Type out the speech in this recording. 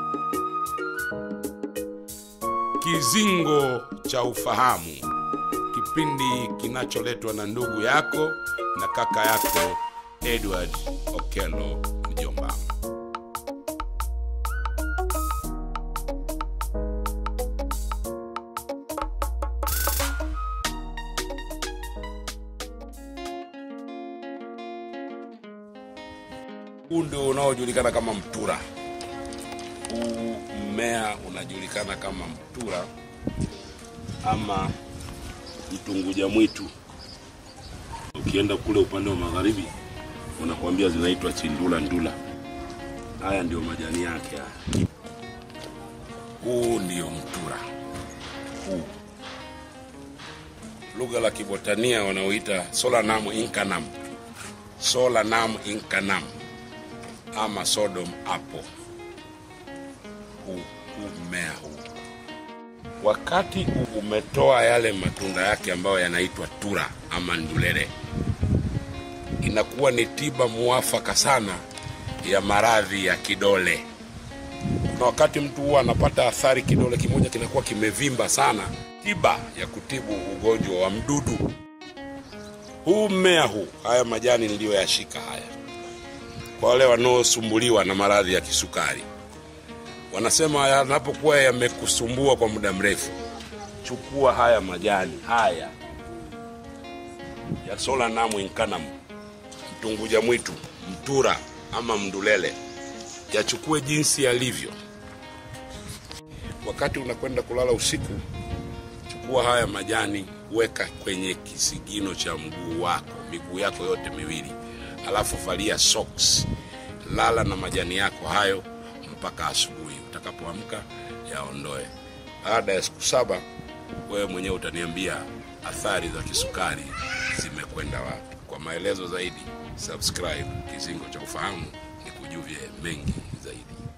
Kizingo cha Ufahamu, kipindi kinacholetwa na ndugu yako na kaka yako Edward Okello Mjomba. Huu ndio unaojulikana kama mtura. Huu mmea unajulikana kama mtura ama mtunguja mwitu. Ukienda kule upande wa magharibi, wanakuambia zinaitwa chindula ndula. Haya ndio majani yake haya. Huu ndio mtura huu, lugha la kibotania wanaoita Solanum incanum, Solanum incanum ama Sodom apple. Huu, huu mmea huu wakati umetoa yale matunda yake ambayo yanaitwa tura ama ndulele, inakuwa ni tiba muafaka sana ya maradhi ya kidole. Kuna wakati mtu huwa anapata athari, kidole kimoja kinakuwa kimevimba sana, tiba ya kutibu ugonjwa wa mdudu. Huu mmea huu, haya majani niliyoyashika haya, kwa wale wanaosumbuliwa na maradhi ya kisukari wanasema yanapokuwa yamekusumbua kwa muda mrefu, chukua haya majani haya ya Solanum incanum, mtunguja mwitu, mtura ama mndulele, yachukue jinsi yalivyo. Wakati unakwenda kulala usiku, chukua haya majani, weka kwenye kisigino cha mguu wako, miguu yako yote miwili, alafu valia socks, lala na majani yako hayo mpaka asubuhi. Utakapoamka yaondoe. Baada ya siku saba, wewe mwenyewe utaniambia athari za kisukari zimekwenda wapi. Kwa maelezo zaidi, subscribe Kizingo cha Ufahamu, nikujuvye mengi zaidi.